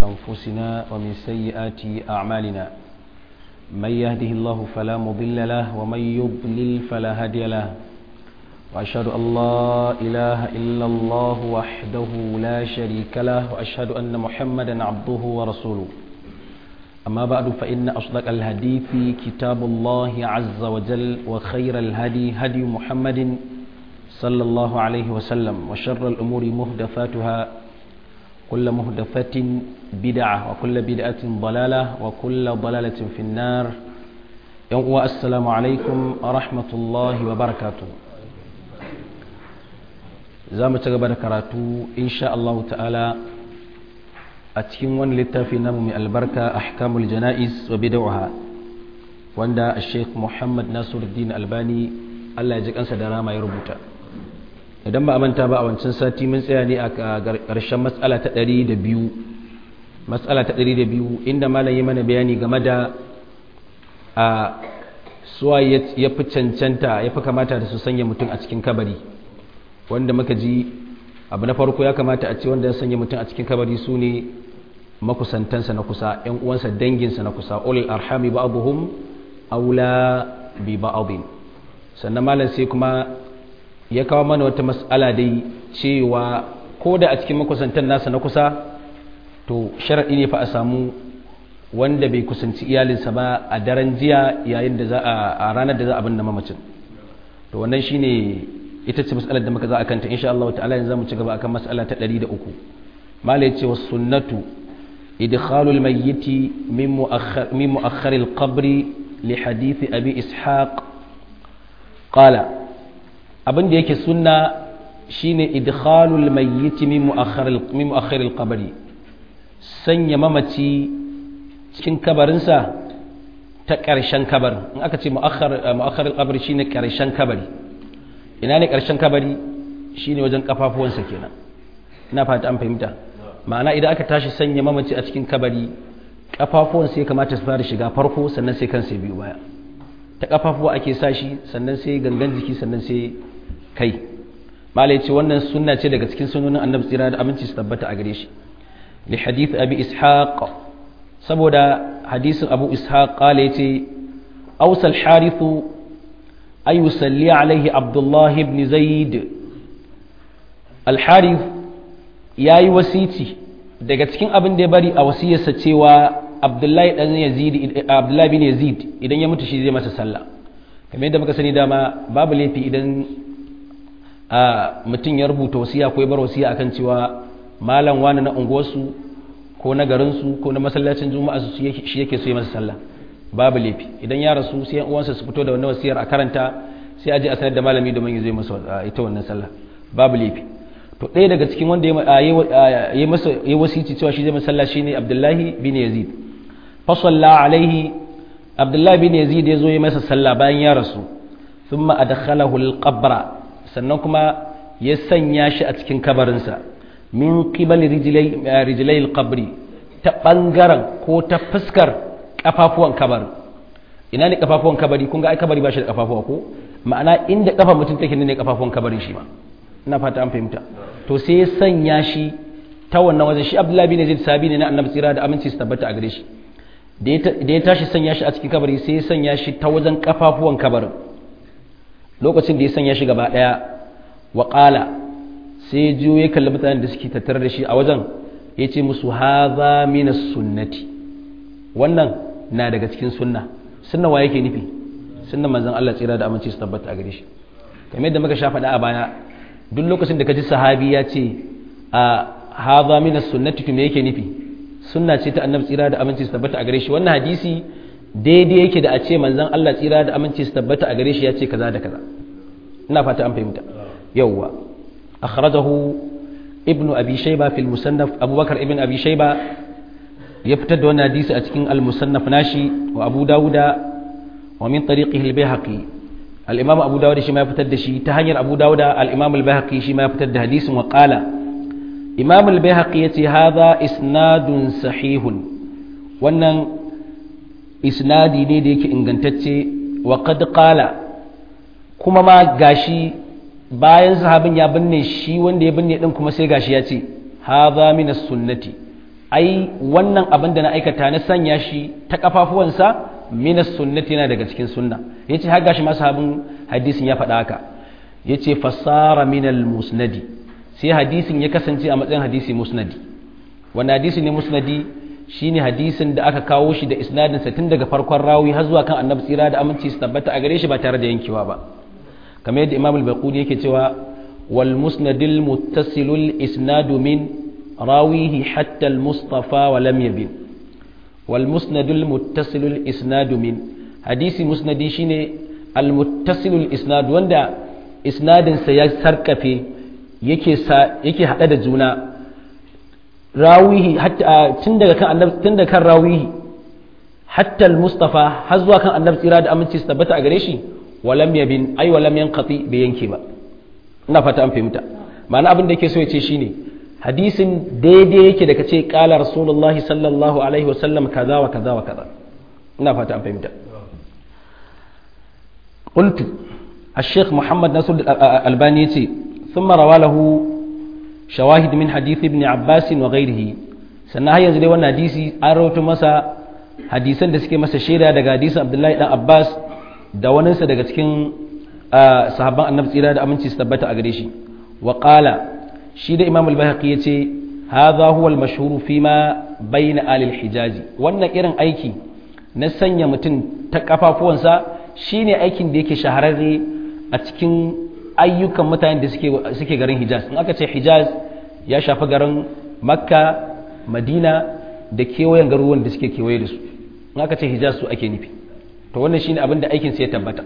أنفسنا ومن سيئات أعمالنا من يهده الله فلا مضل له ومن يضلل فلا هادي له وأشهد أن لا إله إلا الله وحده لا شريك له وأشهد أن محمدا عبده ورسوله أما بعد فإن أصدق الحديث كتاب الله عز وجل وخير الهدي هدي محمد صلى الله عليه وسلم وشر الأمور مهدفاتها كل مهدفة بدعة وكل بدعة ضلالة وكل ضلالة في النار يوم السلام عليكم ورحمة الله وبركاته زام تقبل كراتو إن شاء الله تعالى أتكين وان للتافي نمو من البركة أحكام الجنائز وبدعها واندا الشيخ محمد ناصر الدين الباني الله يجيك أنسى دراما يربوتا idan ba a manta ba a wancan sati mun tsaya ne a ƙarshen matsala ta ɗari da biyu matsala ta ɗari da biyu inda malam yi mana bayani game da a suwa ya fi cancanta ya fi kamata da su sanya mutum a cikin kabari wanda muka ji abu na farko ya kamata a ce wanda ya sanya mutum a cikin kabari su ne makusantansa na kusa ‘yan uwansa danginsa na kusa ulil arhami ba'abuhum aula bi ba'abin sannan malam sai kuma ya kawo mana wata mas'ala dai cewa ko da a cikin makusantan nasa na kusa to sharaɗi ne fa a samu wanda bai kusanci iyalinsa ba a daren jiya yayin da za a ranar da za a binne mamacin to wannan shine ita ce mas'alar da muka za a kanta insha Allah ta'ala yanzu zamu ci gaba akan mas'ala ta 103 malai ce was sunnatu idkhalu al-mayyit min mu'akhkhar min mu'akhkhar al-qabr li hadith abi ishaq qala abin da yake sunna shine idkhalul mayyit min mu'akhkhar min mu'akhkhar al-qabr sanya mamaci cikin kabarinsa ta ƙarshen kabarin in aka ce mu'akhkhar mu'akhkhar al-qabr shine ƙarshen kabari ina ne ƙarshen kabari shine wajen kafafuwansa kenan ina fata an fahimta ma'ana idan aka tashi sanya mamaci a cikin kabari kafafuwansa ya kamata su fara shiga farko sannan sai kansa biyu baya ta kafafuwa ake sashi sannan sai gangan jiki sannan sai kai malai ce wannan sunna ce daga cikin sunonin annabi tsira da aminci su tabbata a gare shi li hadith abi ishaq saboda hadisin abu ishaq qala yace awsal harithu ay yusalli alaihi abdullah ibn zaid al harith yayi wasici daga cikin abin da ya bari a wasiyarsa cewa abdullahi dan yazid abdullahi bin yazid idan ya mutu shi zai masa sallah kamar yadda muka sani dama babu laifi idan a mutum ya rubuta wasiya ko ya bar wasiya akan cewa malam wani na unguwarsu ko na garinsu ko na masallacin juma'a su shi yake so ya masa sallah babu laifi idan ya rasu sai yan uwansa su fito da wannan wasiyar a karanta sai a je a sanar da malami domin ya zo masa ita wannan sallah babu laifi to ɗaya daga cikin wanda ya masa ya wasici cewa shi zai masa sallah shine Abdullahi bin Yazid fa salla alaihi Abdullahi bin Yazid ya zo ya masa sallah bayan ya rasu thumma adkhalahu al-qabra sannan kuma ya sanya shi a cikin kabarinsa min qibal rijlai al-qabri ta bangaren ko ta fuskar kafafuwan kabarin ina ne kafafuwan kabari kun ga ai kabari ba shi da kafafuwa ko ma'ana inda kafa mutum take ne kafafuwan kabarin shi ma ina fata an fahimta to sai ya sanya shi ta wannan wajen shi Abdullahi bin Zaid sabi ne na Annabi tsira da aminci su tabbata a gare shi da ya tashi sanya shi a cikin kabari sai ya sanya shi ta wajen kafafuwan kabarin lokacin da ya sanya shi gaba ɗaya wa ƙala sai jiyo ya kalli mutanen da suke tattare da shi a wajen ya ce musu haza mina sunnati wannan na daga cikin sunna sunna wa yake nufi sunna manzon Allah tsira da aminci su tabbata a gare shi kamar yadda muka sha faɗa a baya duk lokacin da ka ji sahabi ya ce a haza mina sunnati to me yake nufi sunna ce ta annabi tsira da aminci su tabbata a gare shi wannan hadisi daidai yake da a ce manzan Allah tsira da aminci su tabbata a gare shi ya ce kaza da kaza ina fata an fahimta yawwa akhrajahu ibnu abi shayba fil musannaf abubakar ibn abi shayba ya fitar da wannan hadisi a cikin al musannaf nashi wa abu dauda wa min tariqihi al bayhaqi al imam abu dauda shi ma ya fitar da shi ta hanyar abu dauda al imam al bayhaqi shi ma ya fitar da hadisin wa qala imam al bayhaqi yace hadha isnadun sahihun wannan isnadi ne da yake ingantacce wa qad qala kuma ma gashi bayan sahabin ya binne shi wanda ya binne din kuma sai gashi ya ce hadha min sunnati ai wannan abin da na aikata na sanya shi ta kafafuwansa minas sunnati yana daga cikin sunna yace har gashi masu habin hadisin ya faɗa haka yace fasara minal musnadi sai hadisin ya kasance a matsayin hadisi musnadi wanda hadisi ne musnadi shine hadisin da aka kawo shi da isnadin sa tun daga farkon rawi har zuwa kan annabi tsira da aminci su tabbata a gare shi ba tare da yankewa ba kamar yadda imam al-baquni yake cewa wal musnadil muttasilul isnadu min rawihi hatta al-mustafa wa lam yabin wal musnadul muttasilul isnadu min hadisi musnadi shine al-muttasilul isnad wanda isnadin sa ya sarkafe yake yake hada da juna rawihi hatta tun daga kan annabi tun daga kan rawihi hatta al-mustafa har zuwa kan annabi tsira da aminci su tabbata a gare shi walam yabin ai walam yanqati bai yanke ba ina fata an fahimta ma'ana abin da yake so ya ce shine hadisin daidai yake da kace qala rasulullahi sallallahu alaihi wasallam kaza wa kaza wa kaza ina fata an fahimta qultu الشيخ محمد ناصر الألباني يتي ثم روى له شواهد من حديث ابن عباس وغيره sannan har yanzu dai wannan hadisi an rawaito masa hadisan da suke masa shaida daga hadisin Abdullahi dan Abbas da waninsa daga cikin sahabban annabi tsira da aminci su tabbata a gare shi wa qala shi da Imam al-Baihaqi yace hadha huwa al-mashhur fi ma bayna ahli al-Hijaz wannan irin aiki na sanya mutum ta kafafuwansa shine aikin da yake shahararre a cikin ayyukan mutanen da suke garin hijaz in aka ce hijaz ya shafi garin makka madina da kewayen garuruwan da suke kewaye da su in aka ce hijaz su ake nufi to wannan shine abin da aikin ya tabbata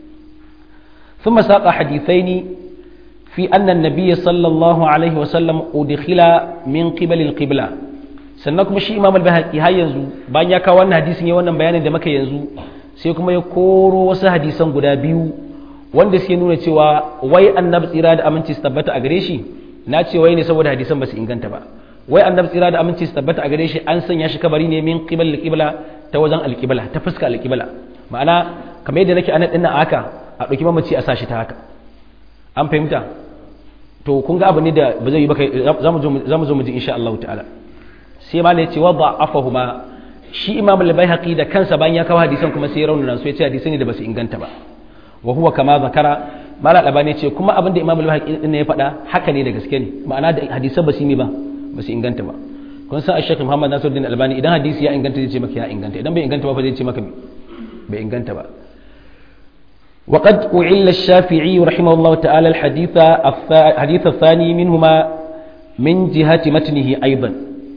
ثم ساق حديثين في أن النبي صلى الله عليه وسلم أدخل من قبل القبلة sannan kuma shi imam al-bahaqi har yanzu bayan ya kawo wannan hadisin ya wannan bayanin da muka yanzu sai kuma ya koro wasu hadisan guda biyu wanda suke nuna cewa wai annabi tsira da aminci su tabbata a gare shi na ce wai ne saboda hadisan ba su inganta ba wai annabi tsira da aminci su tabbata a gare shi an sanya shi kabari ne min qibal al-qibla ta wajen al-qibla ta fuska al-qibla ma'ana kamar yadda nake anan dinnan haka a dauki mamaci a sashi ta haka an fahimta to kun ga abu ne da ba zai yi ba kai zamu zo mu ji insha Allah ta'ala sai ma ya ce wa da'afahuma shi imam al-baihaqi da kansa bayan ya kawo hadisan kuma sai ya raunana su ya ce hadisan ne da basu inganta ba wa huwa kama zakara mala albani ce kuma abin da imam al-baihaqi din ya faɗa haka ne da gaske ne ma'ana da hadisan basu yi ba basu inganta ba kun san ash muhammad nasiruddin albani idan hadisi ya inganta zai ce maka ya inganta idan bai inganta ba fa zai ce maka bai inganta ba وقد أعل الشافعي رحمه الله تعالى الحديث الحديث الثاني منهما من جهة متنه أيضا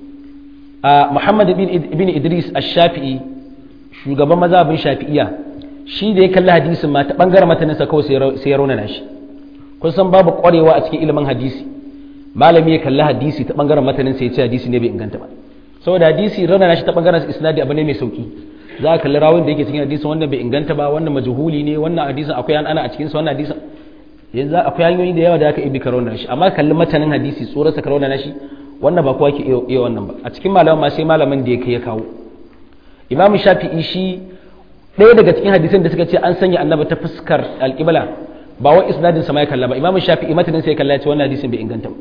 Muhammad bin Idris Ash-Shafi'i shugaban mazhabin Shafi'iyya shi da ya kalli hadisin ma ta bangaren mataninsa kawai sai ya raunana shi kun san babu kwarewa a cikin ilimin hadisi malami ya kalli hadisi ta bangaren mataninsa ya ce hadisi ne bai inganta ba saboda hadisi raunana shi ta bangaren isnadi abu ne mai sauki za ka kalli rawin da yake cikin hadisin wannan bai inganta ba wannan majhuli ne wannan hadisin akwai an ana a cikin sa wannan hadisin yanzu akwai hanyoyi da yawa da aka ibi karona shi amma kalli matanin hadisi tsoron karona na shi wannan ba kowa ke iya wannan ba a cikin malaman ma sai malamin da ya kai ya kawo imamu shafi'i shi ɗaya daga cikin hadisan da suka ce an sanya annabi ta fuskar alƙibla ba wai isnadin sa ma ya kalla ba imamu shafi'i matanin sai ya kalla ya ce wannan hadisin bai inganta ba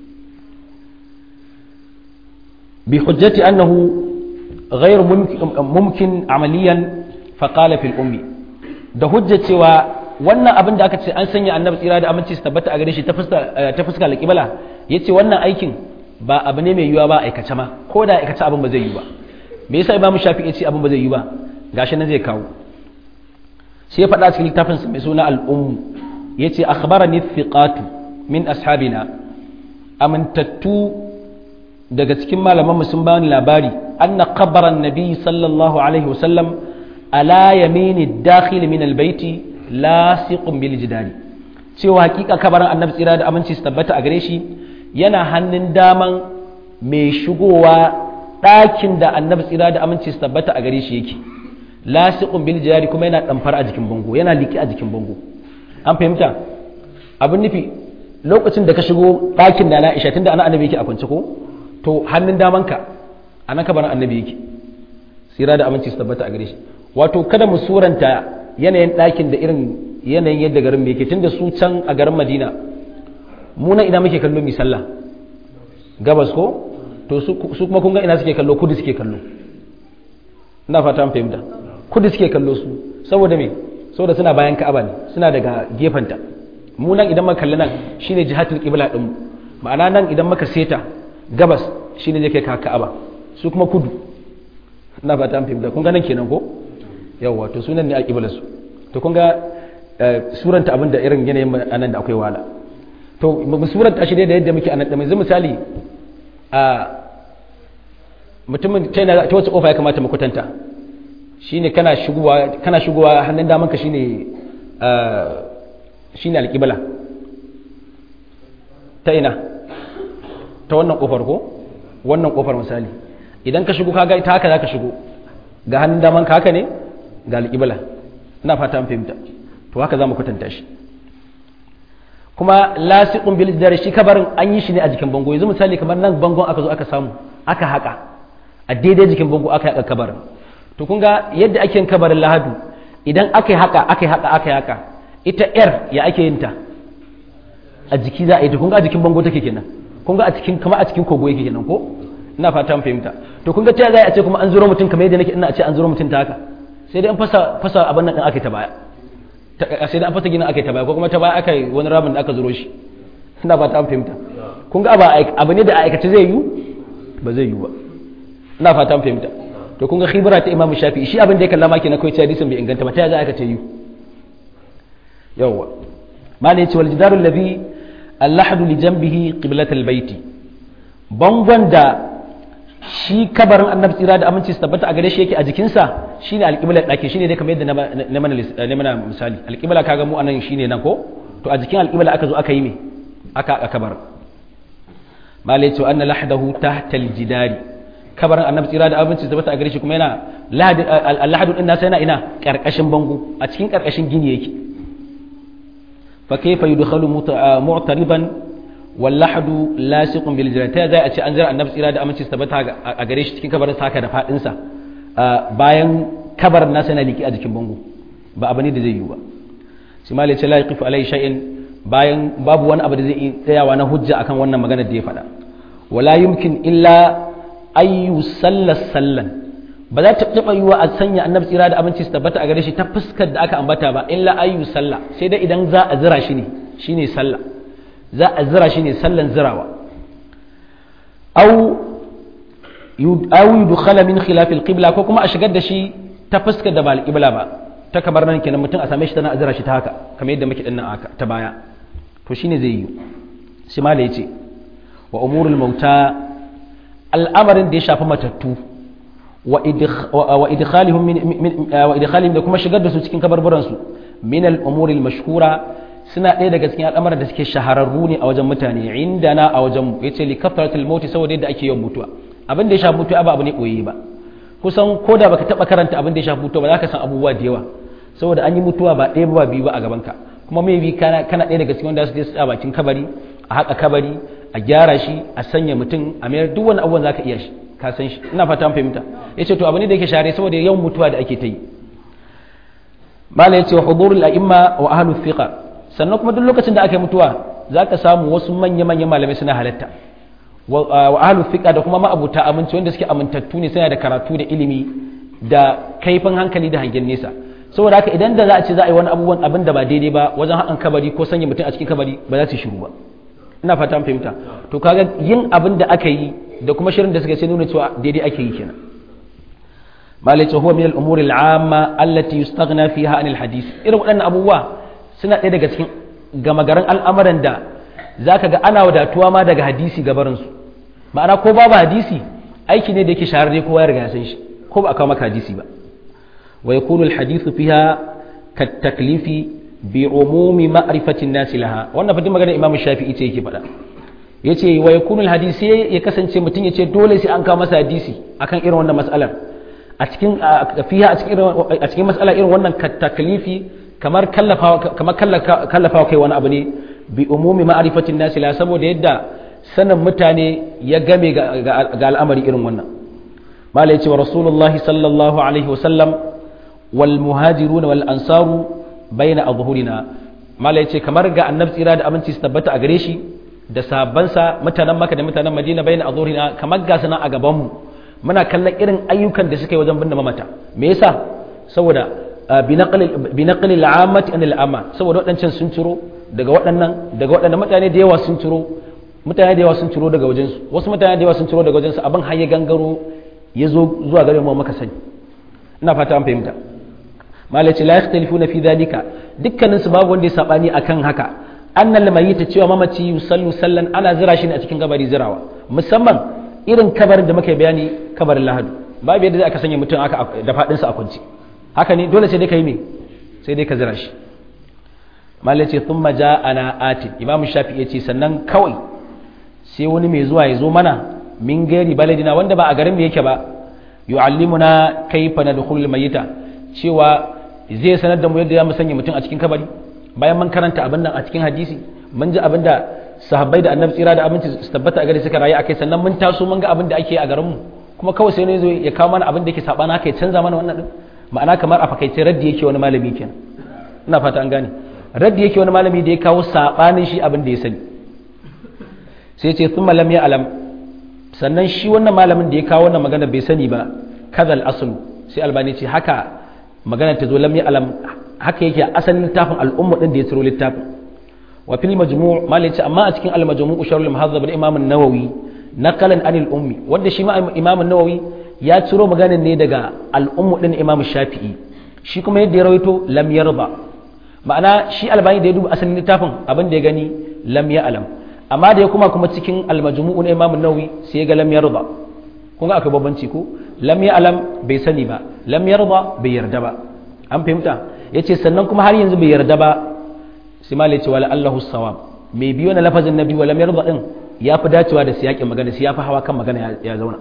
bi hujjati annahu غير ممكن عمليا فقال في الأمي da hujja cewa wannan abin da aka ce an sanya annabi tsira da aminci su tabbata a gare shi ta fuska alƙibla ya ce wannan aikin ba abu ne mai yiwuwa ba aikace ma ko da aikace abin ba zai yi ba me yasa imamu shafi ya ce abin ba zai yi ba gashi nan zai kawo sai ya faɗa cikin littafin mai suna al'ummu ya ce akhbarani thiqatu min ashabina amintattu daga cikin malaman sun bani labari anna qabran nabi sallallahu alaihi wasallam ala yamini dakhil min albayti lasiqun bil jidari cewa hakika kabarin annabi tsira da aminci su tabbata a gare shi yana hannun daman mai shigowa ɗakin da annabi tsira da aminci su tabbata a gare shi yake lasiqun bil jidari kuma yana damfar a jikin bango yana liki a jikin bango an fahimta abin nufi lokacin da ka shigo ɗakin da na isha tunda ana annabi yake a kwance ko to hannun damanka a nan kabarin annabi yake tsira da aminci su tabbata a gare shi wato kada mu suranta yanayin ɗakin da irin yanayin yadda garin yake tunda su can a garin madina mu nan ina muke kallo mi sallah gabas ko to su kuma kun ga ina suke kallo kudu suke kallo ina fata an fahimta kudu suke kallo su saboda me saboda suna bayan ka'aba ne suna daga gefenta mu nan idan muka kalli nan shine jihatul qibla din mu ma'ana nan idan muka seta gabas shine zai kai ka ka'aba su kuma kudu ina fata an fahimta kun ga nan kenan ko yawa to sunan ne a qibla su to kun ga suranta abin da irin yanayin anan da akwai wala to mu suranta shi da yadda muke anan da mai misali a mutumin ta yana ta wace kofa ya kamata mu kwatanta shine kana shigowa kana shigowa hannun damanka shine shine alƙibla ta ina ta wannan kofar ko wannan kofar misali idan ka shigo kaga ta haka zaka shigo ga hannun damanka haka ne ga alƙibla ina fata an fahimta to haka zamu kwatanta shi kuma lasiqun bil jidar shi kabarin an yi shi ne a jikin bango yanzu misali kamar nan bangon aka zo aka samu aka haka a daidai jikin bango aka haka kabarin to kun ga yadda ake yin kabarin lahadu idan aka yi haka aka yi haka aka yi haka ita yar ya ake yin ta a jiki za a yi ta kun ga a jikin bango take kenan kun ga a cikin kama a cikin kogo yake kenan ko ina fata an fahimta to kun ga ta za a ce kuma an zuro mutum kamar yadda nake ina a ce an zuro mutum ta haka sai dai an fasa fasa abin nan din aka ta baya sai dai an fasa ginin aka ta baya ko kuma ta baya aka yi wani ramin da aka zuro shi ina fata an fahimta kun ga abu ne da a aikace zai yi ba zai yi ba ina fata an fahimta to kun ga khibra ta imamu shafi shi abin da ya kallama kenan kai hadisin bai inganta ba ta za aka ce yi yawwa malai ce wal jidaru alladhi allahadu li janbihi qiblat albayti bangon da shi kabarin annabi tsira da aminci su tabbata a gare shi yake a jikinsa shine alqiblar dake shine dai kamar yadda na mana na mana misali alqibla kaga mu anan shine nan ko to a jikin alqibla aka zo aka yi me aka aka kabar malai ce anna lahdahu tahta aljidari kabarin annabi tsira da abinci tabbata a gare shi kuma yana lahadu din nasa yana ina karkashin bango a cikin karkashin gini yake fa kayfa yudkhalu mu'tariban wal lahadu lasiqun bil jannati zai a ce an jira annabi tsira da aminci tabbata a gare shi cikin kabarin saka da fadin sa bayan kabarin nasa yana liki a jikin bango ba abu ne da zai yi ba sai malai ce la yaqifu alai shay'in bayan babu wani abu da zai tsayawa na hujja akan wannan magana da ya faɗa wala yumkin illa ayyu sallas sallan ba za ta taɓa yiwa a sanya annabi tsira da abinci su tabbata a gare shi ta fuskar da aka ambata ba illa ayyu salla sai dai idan za a zira shi ne shine sallah za a zira shi ne sallan zirawa aw aw yudkhala min khilaf al-qibla ko kuma a shigar da shi ta fuskar da ba al-qibla ba ta kamar nan kenan mutum a same shi tana azira shi ta haka kamar yadda muke dinnan aka ta baya to shine zai yi shi ma yace wa umurul mauta al'amarin da ya shafi matattu wa idkhalihum wa idkhalihim da kuma shigar da su cikin kabarburan su min al-umuri al-mashhura suna ɗaya daga cikin al'amuran da suke shahararru ne a wajen mutane indana a wajen mu yace li kafaratul maut saboda yadda ake yawan mutuwa abin da ya shafi mutuwa ba abu ne koyi ba kusan ko da baka taba karanta abin da ya shafi mutuwa ba za ka san abubuwa da yawa saboda an yi mutuwa ba ɗaya ba biyu ba a gaban ka kuma mai bi kana kana ɗaya daga cikin wanda su je su bakin kabari a haka kabari a gyara shi a sanya mutum a mayar duk wani abubuwan zaka iya shi ka san shi ina fata an fahimta yace to abu ne da yake share saboda yawan mutuwa da ake ta yi mala yace wa hudurul a'imma wa ahlu thiqa sannan kuma duk lokacin da aka yi mutuwa zaka samu wasu manya manyan malamai suna halatta wa ahlu thiqa da kuma ma'abuta aminci wanda suke amintattu ne suna da karatu da ilimi da kaifin hankali da hangen nesa saboda haka idan da za a ce za a yi wani abubuwan abin da ba daidai ba wajen haƙan kabari ko sanya mutum a cikin kabari ba za su shiru ba ina fata an fahimta to kaga yin abin da aka yi da kuma shirin da suka sai nuna cewa daidai ake yi kenan malai huwa min al-umuri al-amma allati yustaghna fiha anil hadith irin waɗannan abubuwa suna ɗaya daga cikin gama garin al'amuran da zaka ga ana wadatuwa ma daga hadisi gabarin su ma'ana ko babu hadisi aiki ne da yake shahararre kowa ya riga ya san shi ko ba a kawo maka hadisi ba wa yakunu al-hadithu fiha kat taklifi bi umumi ma'rifatin nasi laha wannan fadin magana imam shafi'i ce yake faɗa yace wa yakunu alhadisi ya kasance mutum yace dole sai an kawo masa hadisi akan irin wannan mas'alar a cikin fiha a cikin a cikin mas'ala irin wannan taklifi kamar kallafawa kamar kallafawa kai wani abu ne bi umumi ma'rifatin nasi laha saboda yadda sanin mutane ya game ga al'amari irin wannan mala yace wa rasulullahi sallallahu alaihi wasallam wal muhajiruna wal ansaru baina azhurina mala yace kamar ga annabi tsira da aminci su tabbata a gare shi da sabansa mutanen maka da mutanen madina bayan a zurina kamar ga sana a gabanmu muna kallon irin ayyukan da suka yi wajen binne mamata me yasa saboda bi naqli al'amati an al'ama saboda waɗancan sun ciro daga waɗannan daga waɗannan mutane da yawa sun ciro mutane da yawa sun ciro daga wajensu wasu mutane da yawa sun ciro daga wajensu abin har ya gangaro ya zo zuwa gare mu maka sani ina fata an fahimta malaci la yakhtalifuna fi dhalika dukkanin su babu wanda ya sabani akan haka annal mayyita cewa mamaci yusallu sallan ana zira shi ne a cikin kabari zirawa musamman irin kabarin da muka bayani kabarin lahadu babu yadda aka sanya mutum aka da fadin sa a kunci haka ne dole sai dai kai me sai dai ka zira shi malaci thumma ja'ana atin imamu shafi yace sannan kawai sai wani mai zuwa ya zo mana min gari baladina wanda ba a garin mu yake ba yu'allimuna kayfa nadkhulul mayyita cewa zai sanar da mu yadda mu sanya mutum a cikin kabari bayan mun karanta abin nan a cikin hadisi mun ji abin da sahabbai da annabi tsira da abinci su tabbata a gari suka rayu akai sannan mun taso mun ga abin da ake a garin mu kuma kawai sai ne zo ya kawo mana abin da yake sabana haka ya canza mana wannan din ma'ana kamar a fakaice raddi yake wani malami kenan ina fata an gane raddi yake wani malami da ya kawo sabanin shi abin da ya sani sai ce thumma lam ya alam sannan shi wannan malamin da ya kawo wannan magana bai sani ba kadal aslu sai albani ce haka magana ta zo lam ya alam haka yake asalin littafin al'umma din da ya tsiro littafin wa fil majmu' malai ce amma a cikin al majmu' sharhul muhazzab da imam an-nawawi naqalan anil ummi wanda shi ma imam an-nawawi ya ciro maganar ne daga al'ummu din imam shafi'i shi kuma yadda ya rawaito lam yarda ma'ana shi albani da ya duba asalin littafin abin da ya gani lam ya alam amma da ya kuma kuma cikin almajmu'u na imam nawawi sai ya ga lam yarda kun ga akwai babbanci ko lam ya alam bai sani ba lam yarda bai yarda ba an fahimta yace sannan kuma har yanzu bai yarda ba sai ma ce wala allahu sawab mai biyo na lafazin nabi wa lam yarda din ya fi dacewa da siyakin magana sai ya fi hawa kan magana ya zauna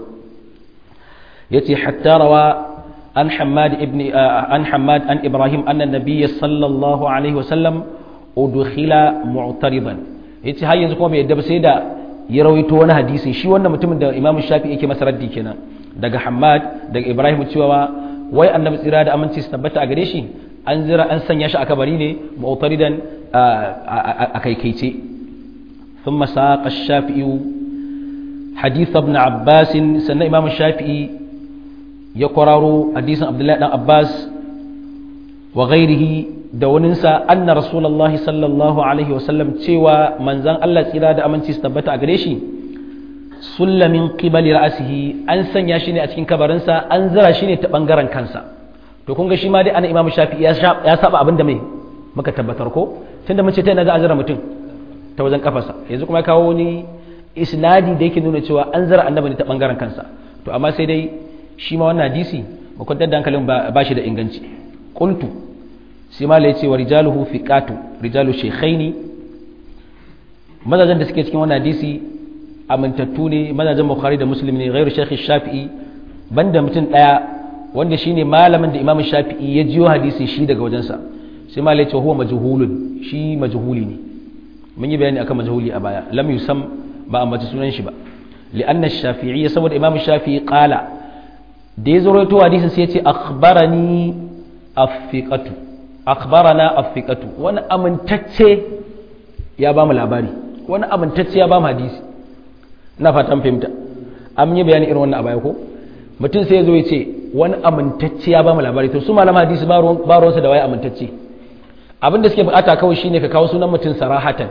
yace hatta rawa an hammad ibn an hammad an ibrahim anna nabiyya sallallahu alaihi wasallam udkhila mu'taridan yace har yanzu kuma bai yadda ba sai da ya rawaito wani hadisin shi wannan mutumin da imamu shafi yake masa raddi kenan daga hammad daga ibrahim cewa wai annabi tsira da aminci su tabbata a gare shi an zira an sanya shi a kabari ne mu'taridan a kaikaice ثم ساق الشافعي حديث ابن عباس سنة إمام الشافعي يقرر حديث عبد الله بن عباس وغيره دوننسا أن رسول الله صلى الله عليه وسلم تيوى من زان الله تيرا دا أمن تستبت أغريشي سل من قبل رأسه أن سن ياشيني أتكين كبرنسا أن زرا شيني تبنغران كانسا to kun ga shi ma dai ana imamu shafi ya saba abin da mai muka tabbatar ko tunda mun ce ta ina za a zira mutum ta wajen kafarsa yanzu kuma kawo wani isnadi da yake nuna cewa an zara annabi ne ta bangaren kansa to amma sai dai shi ma wannan hadisi ba kwantar da hankalin ba shi da inganci qultu sai ma la yace wa rijaluhu fiqatu rijalu shaykhaini mazajen da suke cikin wannan hadisi amintattu ne mazajen bukhari da muslim ne ghairu shaykh shafi'i banda mutum daya wanda shine malamin da imamu shafi'i ya jiyo hadisi shi daga wajensa sai ma la yace huwa majhulun shi majhuli ne mun yi bayani akan majhuli a baya lam yusam ba ambaci sunan shi ba li'anna shafi'i saboda imam shafi'i qala da ya zoro to hadisin sai ya ce akhbarani afiqatu akhbarana afiqatu wani amintacce ya ba mu labari wani amintacce ya ba mu hadisi ina fatan fahimta an yi bayani irin wannan a baya ko mutum sai ya zo ya ce wani amintacce ya ba mu labari to su malama hadisi ba ruwansa da waye amintacce abin da suke bukata kawai shine ka kawo sunan mutum sarahatan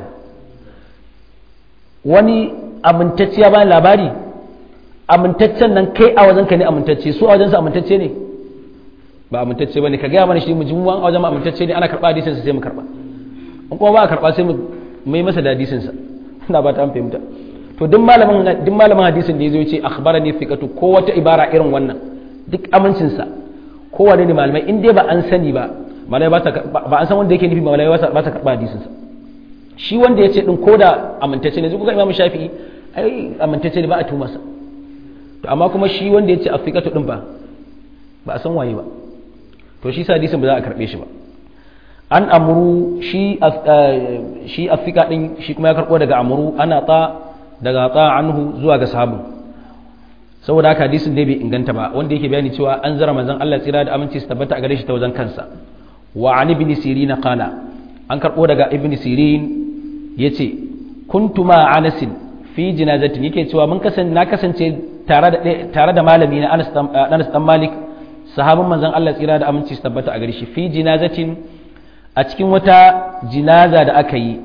wani amintacce ya bani labari amintaccen nan kai a wajenka ne amintacce su a wajensa amintacce ne ba amintacce ba ne ka gaya mana shi mu ji mu a wajen amintacce ne ana karɓa hadisinsa sai mu karɓa in kuma ba a karɓa sai mu mai masa da hadisinsa ina ba ta an fahimta to duk malamin duk malamin hadisin da ya zo ce akhbarani fiqatu ko wata ibara irin wannan duk amincinsa kowane ne malamai in dai ba an sani ba malamai ba an san wanda yake nufi malamai ba sa karɓa hadisinsa shi wanda ya ce ɗin ko da amintacce ne zuka imamu shafi'i ai amintacce ne ba a tumarsa to amma kuma shi wanda ya ce a fiƙatu ɗin ba ba a san waye ba to shi hadisin ba za a karɓe shi ba an amuru shi shi a fiƙa ɗin shi kuma ya karɓo daga amuru ana ta daga ta anhu zuwa ga sahabu saboda haka hadisin dai bai inganta ba wanda yake bayani cewa an zara manzon Allah tsira da aminci su tabbata a gare shi ta wajen kansa wa an ibn sirin qala an karɓo daga ibn sirin ya ce kuntu ma Anas fi jinazatin yake cewa mun kasance na kasance tare da tare da malami na Anas Anas dan Malik sahabin manzon Allah tsira da aminci su tabbata a gare shi fi jinazatin a cikin wata jinaza da aka yi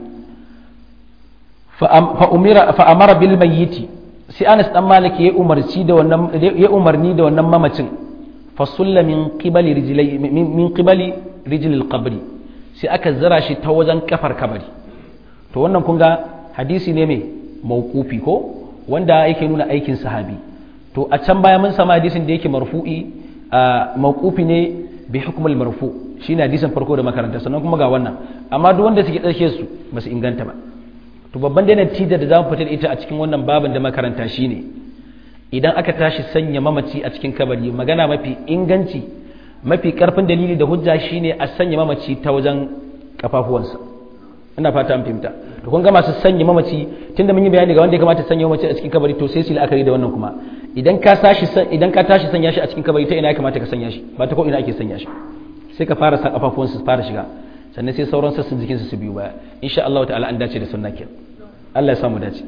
fa umira fa amara bil mayyiti sai Anas dan Malik ya umarci da wannan ya umarni da wannan mamacin fa sulla min qibali rijlai min qibali rijlil qabri sai aka zira shi ta wajen kafar kabari to wannan kun ga hadisi ne mai mauqufi ko wanda yake nuna aikin sahabi to a can baya mun sama hadisin da yake marfu'i mauqufi ne bi hukmul marfu shine hadisin farko da makaranta sannan kuma ga wannan amma duk wanda suke tsarke su ba su inganta ba to babban da natija da zamu fitar ita a cikin wannan babin da makaranta shine idan aka tashi sanya mamaci a cikin kabari magana mafi inganci mafi karfin dalili da hujja shine a sanya mamaci ta wajen kafafuwansa ina fata an fahimta to kun ga masu sanya mamaci tunda mun yi bayani ga wanda ya kamata sanya mamaci a cikin kabari to sai su la'akari da wannan kuma idan ka tashi idan ka tashi sanya shi a cikin kabari ta ina ya kamata ka sanya shi ba ta ko ina ake sanya shi sai ka fara sa kafafuwansa su fara shiga sannan sai sauran sassan jikinsa su biyu baya insha Allah ta'ala an dace da sunna kenan Allah ya samu dace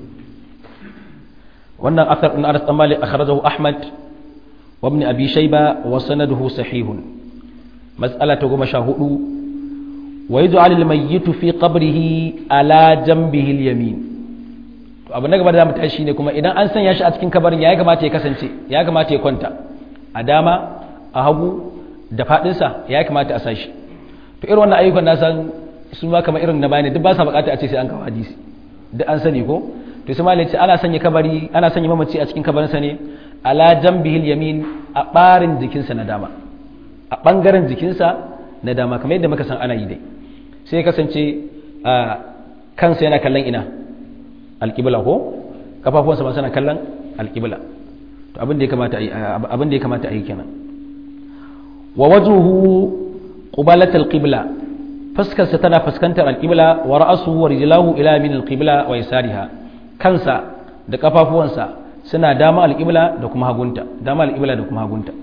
wannan athar din Anas Malik akhrajahu Ahmad wa ibn Abi Shayba wa sanaduhu sahihun mas'ala ta goma sha hudu wa yaj'al al-mayyit fi qabrihi ala janbihi al-yamin to abu na gaba da mu tashi ne kuma idan an sanya shi a cikin kabarin ya kamata ya kasance ya kamata ya kwanta a dama a hagu da fadinsa ya kamata a sashi to irin wannan ayyukan na san su ma kamar irin na bayani duk ba sa bukata a ce sai an kawo hadisi duk an sani ko to sai malai ce ana sanya kabari ana sanya mamaci a cikin kabarinsa ne ala jambihil yamin a barin jikinsa na dama a bangaren jikinsa na dama kamar yadda muka san ana yi dai sai ya kasance a kansa yana kallon ina alƙibla ko kafafuwansa ma suna kallon alƙibla to abin da ya kamata a yi abin da ya kamata a yi kenan wa wajhuhu qubalat alqibla fuskarsa tana fuskantar alqibla wa ra'suhu wa rijlahu ila min alqibla wa yasariha kansa da kafafuwansa suna dama alqibla da kuma hagunta dama alqibla da kuma hagunta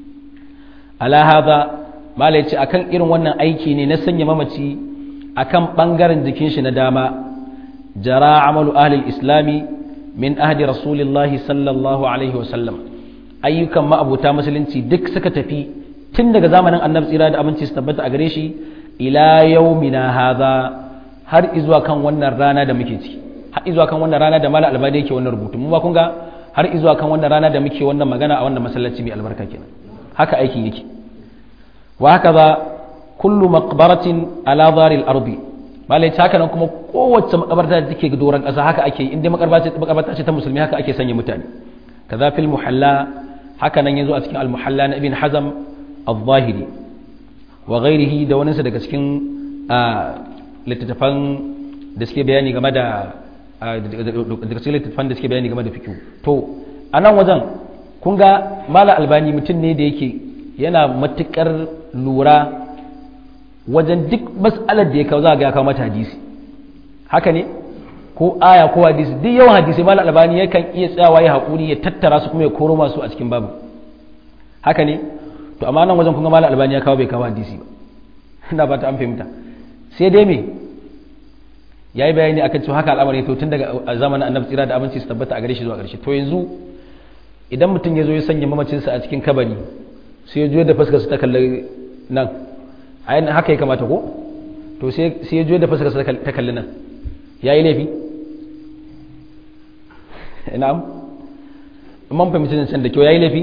ala hadha malai ce akan irin wannan aiki ne na sanya mamaci akan bangaren jikin shi na dama jara amalu ahli islami min ahdi rasulillahi sallallahu alaihi wa sallam ayyukan ma'abuta musulunci duk suka tafi tun daga zamanin annabi tsira da abinci su tabbata a gare shi ila yaumina hadha har izuwa kan wannan rana da muke ciki har izuwa kan wannan rana da mala albadi yake wannan rubutu mu ba kun ga har izuwa kan wannan rana da muke wannan magana a wannan masallaci mai albarka kenan haka aikin yake wa haka za kullu maqbaratin ala dharil ardi malai haka nan kuma kowace makabarta da take doron kasa haka ake inda makabarta ce ta musulmi haka ake sanya mutane kaza fil muhalla haka nan yazo a cikin al muhalla na ibn hazam al-zahiri wa ghairihi da wani daga cikin littattafan da suke bayani game da daga cikin littattafan da suke bayani game da fikihu to a nan wajen kun ga mala albani mutum ne da yake yana matukar lura wajen duk mas'alar da ya kawo za ga ya kawo mata hadisi haka ne ko aya ko hadisi duk yawan hadisi mala albani yakan iya tsayawa ya haƙuri ya tattara su kuma ya koro masu a cikin babu haka ne to amma nan wajen kun ga mala albani ya kawo bai kawo hadisi ba ina ba ta an fahimta sai dai me ya yi bayani akan cewa haka al'amari to tun daga zamanin annabi tsira da abinci su tabbata a gare shi zuwa ƙarshe to yanzu idan mutum ya zo ya sanya mamacinsa a cikin kabari sai ya juyo da fuskar ta kalli nan a yin haka ya kamata ko to sai ya juyo da fuskar ta kalli nan ya yi laifi na'am man fahimci can da kyau ya yi laifi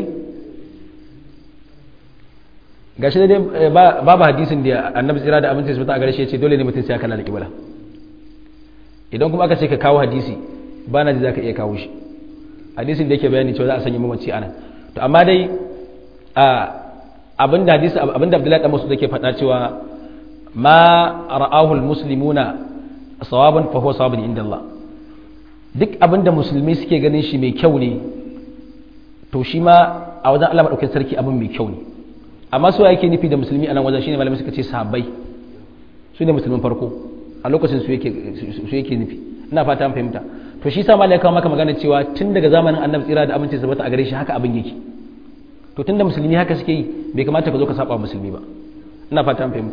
ga shi dai babu hadisin da annabi tsira da abinci su a gare shi ya ce dole ne mutum sai ya kalla da kibla idan kuma aka ce ka kawo hadisi ba na ji za ka iya kawo shi hadisin da yake bayani cewa za a sanya mamaci anan to amma dai abinda hadisi abinda Abdullahi dan Mas'ud yake faɗa cewa ma ra'ahu almuslimuna sawaban fa huwa sawabun inda Allah duk abinda musulmi suke ganin shi mai kyau ne to shi ma a wajen Allah madaukakin sarki abin mai kyau ne amma so yake nufi da musulmi a nan wajen shine malamai suka ce sahabbai su ne musulmin farko a lokacin su yake su yake nufi ina fata an fahimta to shi sa malai kawo maka magana cewa tun daga zamanin annabi tsira da aminci sabata a gare shi haka abin yake to tunda musulmi haka suke yi bai kamata ka zo ka saba musulmi ba ina fata an fahimta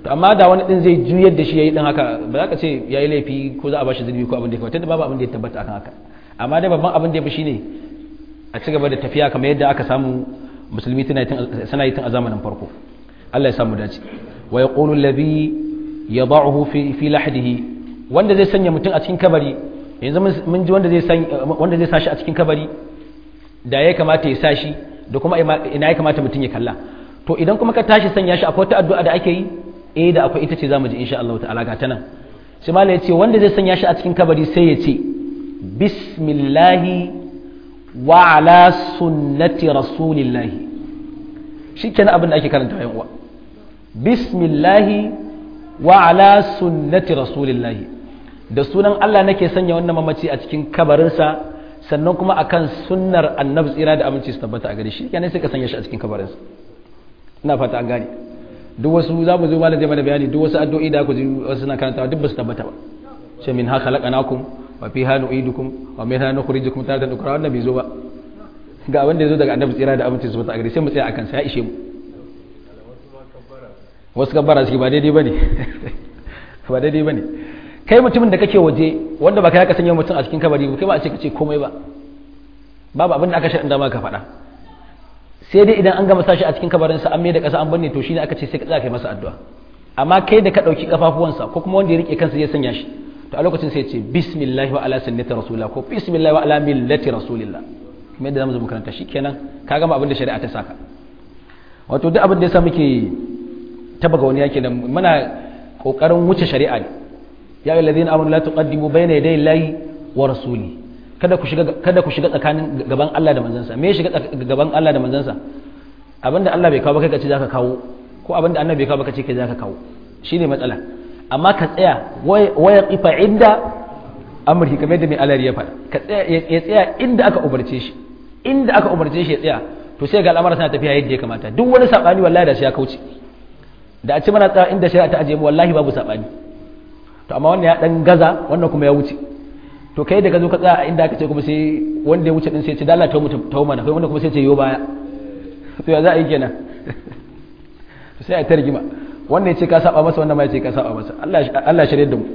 to amma da wani din zai juyar da shi yayi din haka ba za ka ce yayi laifi ko za a bashi zunubi ko abin da ya kamata babu abin da ya tabbata akan haka amma dai babban abin da ya fi shine a ci gaba da tafiya kamar yadda aka samu musulmi suna yi tun a zamanin farko Allah ya samu dace wa yaqulu alladhi yad'uhu fi fi lahdihi wanda zai sanya mutum a cikin kabari yanzu mun ji wanda zai san wanda zai sashi a cikin kabari da ya kamata ya sashi da kuma ina ya kamata mutum ya kalla to idan kuma ka tashi sanya shi akwai wata addu'a da ake yi eh da akwai ita ce zamu ji insha Allah ta'ala ga ta nan sai malai ya ce wanda zai sanya shi a cikin kabari sai ya ce bismillahi wa ala sunnati rasulillahi shikenan abin da ake karanta yan uwa bismillahi wa ala sunnati rasulillahi da sunan Allah nake sanya wannan mamaci a cikin kabarinsa sannan kuma akan sunnar annabi tsira da aminci su tabbata a gare shi kenan sai ka sanya shi a cikin kabarinsa ina fata an gane duk wasu za mu zo malam zai mana bayani duk wasu addu'o'i da ku ji wasu suna karantawa duk ba su tabbata ba ce min ha khalaqnakum wa fiha nu'idukum wa minha nukhrijukum taratan ukhra wannan bai zo ba ga abin da ya zo daga annabi tsira da aminci su tabbata a gare sai mu tsaya akan sa ya ishe mu wasu kabbara suke ba daidai bane ba daidai bane kai mutumin da kake waje wanda ba kai ka sanya mutum a cikin kabari ba kai ba a ce ka ce komai ba babu abin da aka shaɗin dama ka faɗa sai dai idan an gama sashi a cikin kabarinsa an mai da ƙasa an banne to shine aka ce sai ka tsaya kai masa addu'a amma kai da ka ɗauki kafafuwansa ko kuma wanda ya rike kansa ya sanya shi to a lokacin sai ya ce bismillah wa ala sunnati rasulillah ko bismillah wa ala millati rasulillah kuma yadda zamu zo makaranta shikenan ka gama abin da shari'a ta saka wato duk abin da yasa muke taba ga wani yake da muna kokarin wuce shari'a ne ya ayyuhal ladina amanu la tuqaddimu bayna yaday llahi wa rasuli kada ku shiga kada ku shiga tsakanin gaban Allah da manzansa me shiga gaban Allah da manzansa abinda Allah bai kawo ba kai ka ce zaka kawo ko abinda annabi bai kawo ba ka ce kai zaka kawo shine matsala amma ka tsaya waya qifa inda amri kamar da mai alari ya faɗa ka tsaya ya tsaya inda aka umarce shi inda aka umarce shi ya tsaya to sai ga al'amara suna tafiya yadda ya kamata duk wani sabani wallahi da shi ya kauce da a ci mana tsaya inda shari'a ta ajiye mu wallahi babu sabani to amma wannan ya dan gaza wannan kuma ya wuce to kai da ka zo ka tsaya inda aka ce kuma sai wanda ya wuce din sai ce dalla ta mutum ta mana kai wanda kuma sai ce yo baya to ya za a yi kenan sai a ta rigima wanda ya ce ka saba masa wanda ma ya ce ka saba masa Allah Allah shirye da mu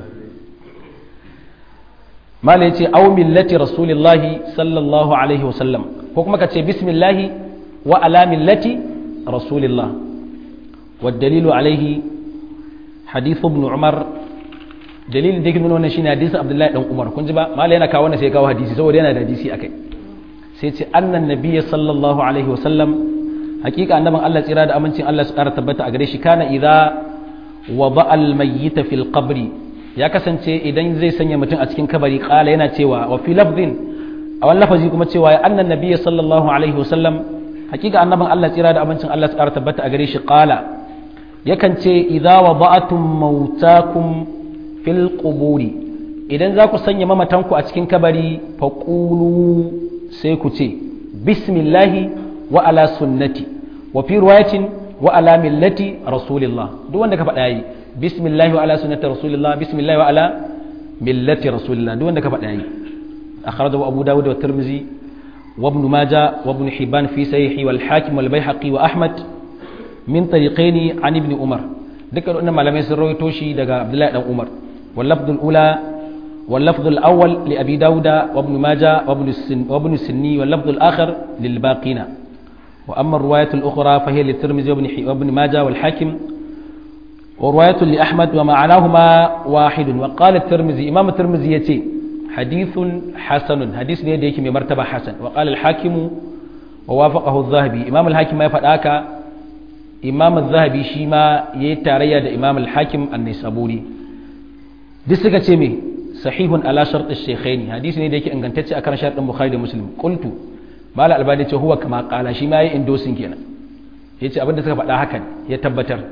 mala yace aw millati rasulillahi sallallahu alaihi wasallam ko kuma ka ce bismillah wa ala millati rasulillah والدليل عليه حديث ابن عمر dalilin da yake nuna wannan shine hadisin Abdullahi dan Umar kun ji ba malai yana kawo wannan sai ya kawo hadisi saboda yana da hadisi akai sai ce annan nabiyyi sallallahu alaihi wa sallam hakika annaban Allah tsira da amincin Allah su ƙara tabbata a gare shi kana idza wada al mayyita fil qabri ya kasance idan zai sanya mutum a cikin kabari kala yana cewa wa fi lafdin a wani lafazi kuma cewa ya annan nabiyyi sallallahu alaihi wa sallam hakika annaban Allah tsira da amincin Allah su ƙara tabbata a gare shi kala yakan ce idza wada'tum mautakum fil quburi idan za ku sanya mamatanku a cikin kabari faqulu sai ku ce bismillahi wa ala sunnati wa fi riwayatin wa ala millati rasulillah duk wanda ka faɗa yi bismillahi wa ala sunnati rasulillah bismillahi wa ala millati rasulillah duk wanda ka faɗa yi akhrajahu abu dawud wa tirmidhi wa ibn majah wa ibn hibban fi sahihi wal hakim wal baihaqi wa ahmad min tariqaini an ibn umar dukkan wannan malamai sun rawaito shi daga abdullahi dan umar واللفظ الأولى واللفظ الأول لأبي داود وابن ماجة وابن, السن وابن السني واللفظ الآخر للباقين وأما الرواية الأخرى فهي للترمذي وابن, وابن ماجة والحاكم ورواية لأحمد ومعناهما واحد وقال الترمذي إمام الترمذي يتي حديث حسن حديث ليديك من مرتبة حسن وقال الحاكم ووافقه الذهبي إمام الحاكم ما يفعل إمام الذهبي شيما يتاريا إمام الحاكم النسابوري duk suka ce me sahihun ala shartu shaykhaini hadisi ne da yake ingantacce akan shartin bukhari da muslim qultu mala albani ce huwa kama qala shi ma yayi endorsing kenan yace abinda suka faɗa hakan ya tabbatar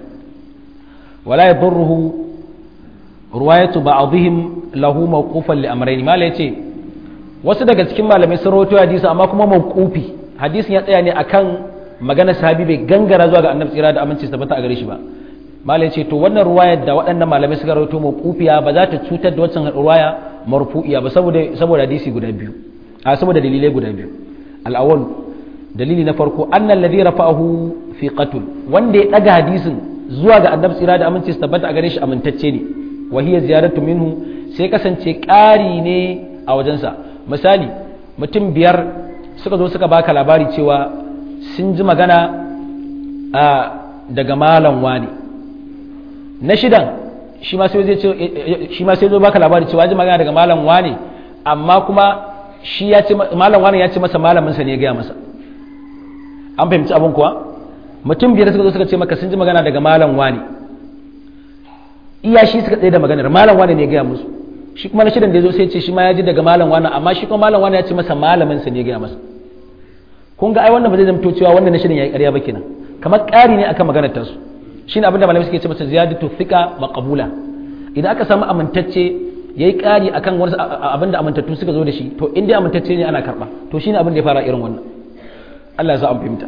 wala yadurruhu ruwayatu ba'dihim lahu mawqufan li amrayn mala yace wasu daga cikin malamai sun rawaito hadisi amma kuma mawqufi hadisin ya tsaya ne akan magana sahabi bai gangara zuwa ga annabi tsira da aminci tabbata a gare shi ba malai ce to wannan ruwayar da waɗannan malamai suka rawaito mawqufiya ba za ta cutar da wancan ruwaya marfu'iya ba saboda saboda hadisi guda biyu a saboda dalilai guda biyu al-awwal dalili na farko annal ladhi rafa'ahu fi qatl wanda ya daga hadisin zuwa ga annabi tsira da aminci su tabbata a gare shi amintacce ne wa hiya ziyaratu minhu sai kasance ƙari ne a wajensa misali mutum biyar suka zo suka baka labari cewa sun ji magana a daga malam wani na shidan shi ma sai zai ce shi ma sai zo baka labari cewa ji magana daga malam wani amma kuma shi ya ce malam wani ya ce masa malamin sa ne ya gaya masa an fahimci abin kuwa mutum biyar suka zo suka ce maka sun ji magana daga malam wani iya shi suka tsaye da maganar malam wani ne ya gaya musu shi kuma na shidan da ya zo sai ce shi ma ya ji daga malam wani amma shi kuma malam wani ya ce masa malamin sa ne ya gaya masa kun ga ai wannan ba zai zamto cewa wannan na shidan ya yi ƙarya ba kenan kamar ƙari ne akan maganar tasu shine abin da malamai suke ce masa ziyadatu thiqa maqbula idan aka samu amintacce yayi ƙari akan wani abin da amintattu suka zo da shi to in dai amintacce ne ana karba to shine abin da ya fara irin wannan Allah ya sa an fahimta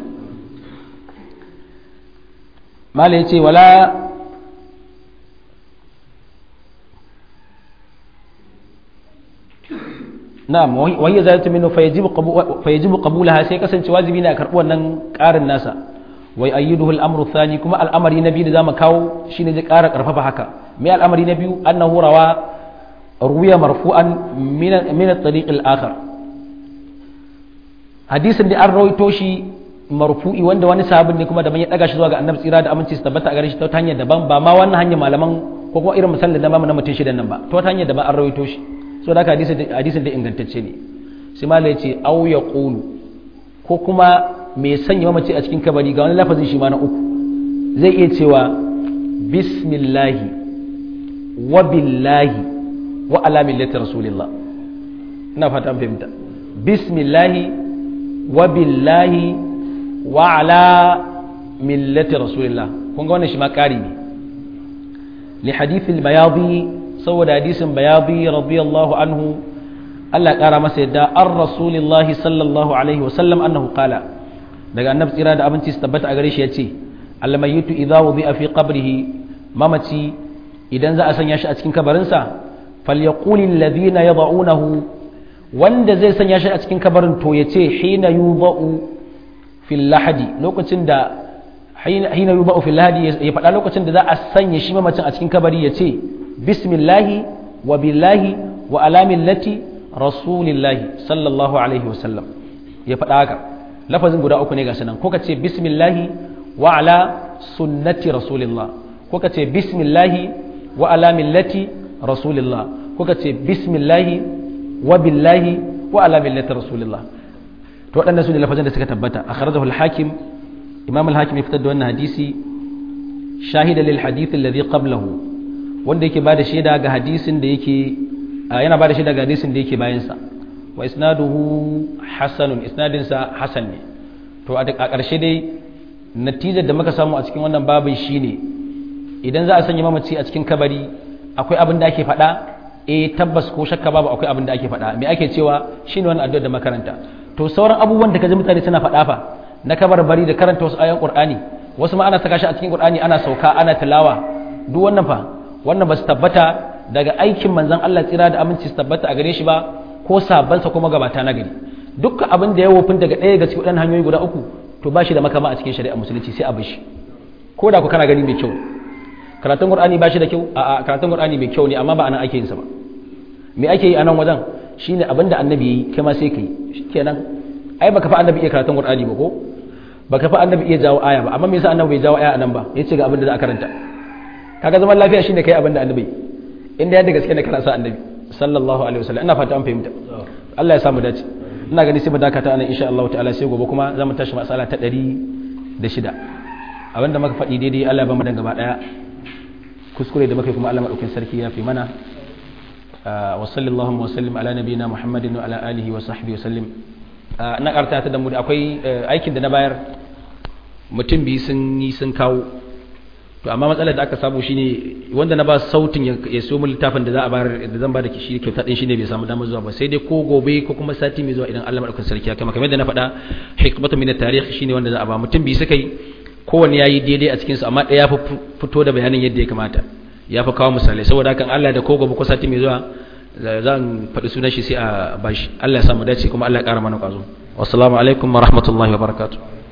malai yace wala na'am wa hiya zalatu minhu fayajibu fayajibu qabulaha sai kasance wajibi ne a karbi wannan ƙarin nasa wai ayyiduhu al-amru thani kuma al'amari na biyu da zamu kawo shine zai ƙara karfafa haka me al'amari na biyu annahu rawa ruwiya marfu'an min min at-tariq al-akhar hadisin da an rawaito shi marfu'i wanda wani sahabin ne kuma da ya daga shi zuwa ga annabi tsira da aminci su tabbata a gare shi ta hanyar daban ba ma wannan hanyar malaman ko kuma irin misalin da mamu na mutum shidan nan ba ta wata hanyar daban an rawaito shi so da haka hadisin da ingantacce ne sai malai ya ce au ya qulu ko kuma mai sanya mamaci a cikin kabari ga wani lafazin shi ma na uku zai iya cewa bismillahi wa billahi wa ala millati rasulillah ina fata an fahimta bismillahi wa billahi wa ala millati rasulillah kun ga wannan shi ma ƙari ne li hadithil bayadi saboda hadisin bayadi radiyallahu anhu Allah ƙara masa yadda an rasulillahi sallallahu alaihi wasallam annahu qala daga annabi tsira da abinci su tabbata a gare shi yace almayitu idza wudi'a fi qabrihi mamaci idan za a sanya shi a cikin kabarinsa falyaqul alladhina yad'unahu wanda zai sanya shi a cikin kabarin to yace hina yudau fil lahadi lokacin da hina yudau fil lahadi ya faɗa lokacin da za a sanya shi mamacin a cikin kabari yace bismillahi wa billahi wa ala millati rasulillahi sallallahu alaihi wasallam ya faɗa haka lafazin guda uku ne ga sanan ko ka ce bismillahi wa ala sunnati rasulillah ko ka ce bismillahi wa ala millati rasulillah ko ka ce bismillahi wa billahi wa ala millati rasulillah to waɗannan su ne lafazin da suka tabbata akhrajahu al-hakim imam al-hakim ya fitar da wannan hadisi shahida lil hadith alladhi qablahu wanda yake bada shaida ga hadisin da yake yana bada shaida ga hadisin da yake bayan sa wa isnaduhu hasanun isnadinsa hasan ne to a ƙarshe dai natijar da muka samu a cikin wannan babin shine idan za a sanya mamaci a cikin kabari akwai abin da ake faɗa eh tabbas ko shakka babu akwai abin da ake faɗa me ake cewa shine wannan addu'ar da makaranta to sauran abubuwan da kaji mutane suna faɗa fa na kabar bari da karanta wasu ayan qur'ani wasu ma ana saka shi a cikin qur'ani ana sauka ana tilawa duk wannan fa wannan ba su tabbata daga aikin manzon Allah tsira da aminci su tabbata a gare shi ba ko sabansa kuma gabata na gari dukkan abin da ya wofin daga ɗaya daga cikin hanyoyi guda uku to ba shi da makama a cikin shari'a musulunci sai a bi shi ko da ku kana gani mai kyau karatun qur'ani ba shi da kyau a karatun qur'ani mai kyau ne amma ba anan ake yin sa ba me ake yi a nan wajen shine abin da annabi yi kai ma sai kai shikenan ai baka fa annabi iya karatun qur'ani ba ko baka fa annabi iya jawo aya ba amma me yasa annabi bai jawo aya anan ba yace ga abin da za a karanta kaga zaman lafiya shine kai abin da annabi inda yadda gaske ne kana sa annabi sallallahu alaihi wasallam ina fata an fahimta Allah ya samu dace ina gani sai mu dakata anan insha Allah ta'ala sai gobe kuma zamu tashi masala ta 106 abinda muka faɗi daidai Allah ya ba mu dan gaba daya kuskure da muka kuma Allah madaukin sarki ya fi mana wa sallallahu wa sallim ala nabiyina Muhammadin wa ala alihi wa sahbihi wa sallim na karta ta da mu akwai aikin da na bayar mutum biyu sun yi sun kawo to amma matsalar da aka samu shine wanda na ba sautin ya so mu littafin da za a bayar da zan ba da shi kyauta din shine bai samu damar zuwa ba sai dai ko gobe ko kuma sati mai zuwa idan Allah madaukakin sarki ya kama kamar da na faɗa hikmatu min at-tarikh shine wanda za a ba mutum bi suka yi kowanne yayi daidai a cikin su amma ɗaya ya fi fito da bayanin yadda ya kamata ya fi kawo misalai saboda hakan Allah da ko gobe ko sati mai zuwa zan faɗi sunan shi sai a bashi Allah ya samu dace kuma Allah ya ƙara mana ƙwazo wassalamu alaikum wa rahmatullahi wa barakatuh